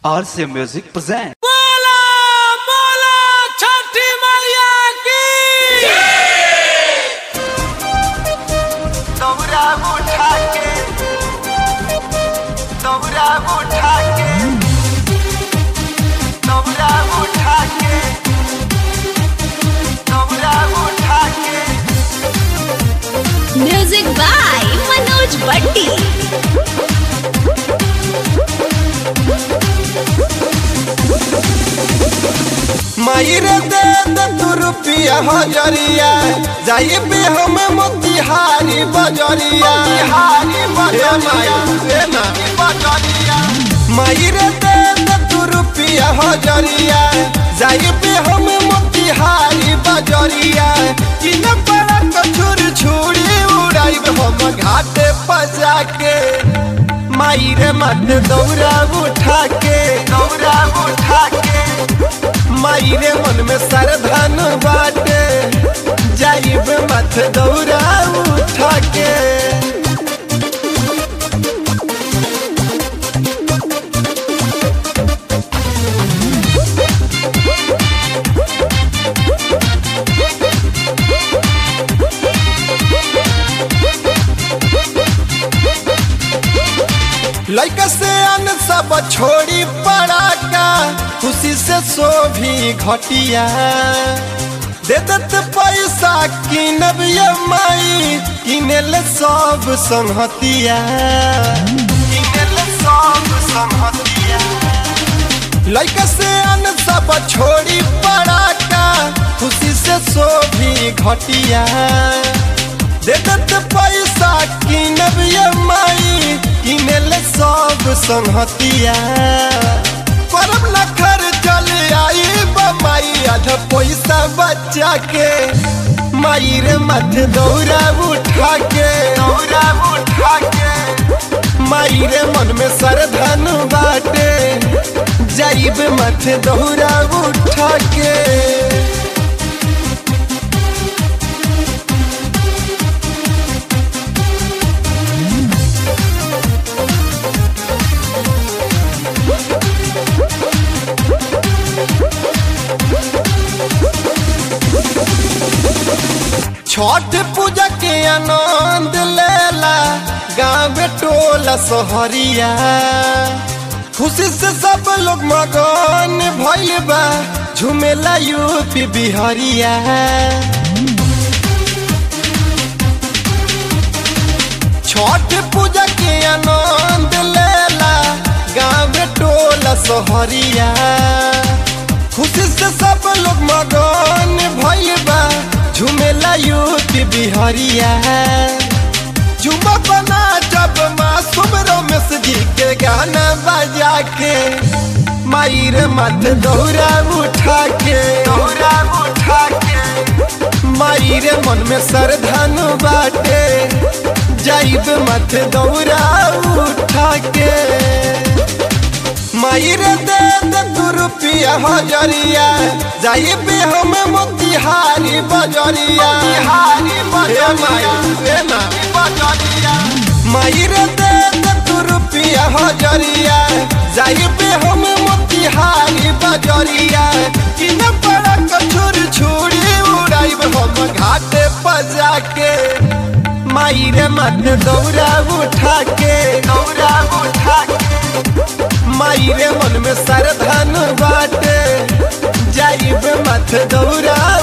RC Music present. बोला बोला छठी मैया की दौरा उठा के दौरा उठा के दौरा उठा के दौरा उठा के म्यूजिक बाय मनोज बट्टी मायरे दे दे तू रुपया हजरिया जाई पे हम मोतिहारी बजरिया मोतिहारी बजरिया। हे ना बजरिया मायरे दे दे तू रुपया हजरिया जाई पे हम मोतिहारी बजरिया किन बड़ा कछुर छुरी उड़ाई हम घाटे पजा के मायरे मत दौरा उठा के दौरा उठा के मायरे मन में सरधन बाटे जाइब मत दौरा उठा के लैका से अन सब छोड़ी पड़ा का खुशी से सो भी घटिया दे दत पैसा किनब ये माई किनेल सब संहतिया किनेल सब संहतिया लैका से अन सब छोड़ी पड़ा का खुशी से सो भी घटिया दे दत पैसा किनब ये माई किनेल सब संहतिया करब लखर चल आई बमाई आधा पैसा बचा के माई रे मत दौरा उठा के दौरा उठा के माई रे मन में सरधन बाटे जाइब मत दौरा उठा के छठ पूजा के आनंद लेला गाँव टोला सहरिया खुशी से सब लोग मगन भइल बा झुमेला यूपी बिहरिया छठ पूजा के आनंद लेला गाँव टोला सहरिया खुशी से सब लोग मगन भइल बा झुमेला यूपी बिहरिया झुमा बना जब मासूम रमेश जी के गाना बजा के माई रे मत दौरा उठा के दौरा उठा के माई रे मन में सरधन बाटे जाइब मत दौरा उठा के माई रे दे दे तू रुपया हजरिया जाइब हम मोतिहारी बजरिया मोतिहारी बजरिया। हे माई हे ना बजरिया माई रे दे दे तू रुपया हजरिया जाइब हम मोतिहारी बजरिया किन बड़ा कछुर छुरी उड़ाइब हम घाटे पजा के माई रे मत दौरा उठा के दौरा उठा के माई रे मन में सरधन बाटे जाइब मत दौरा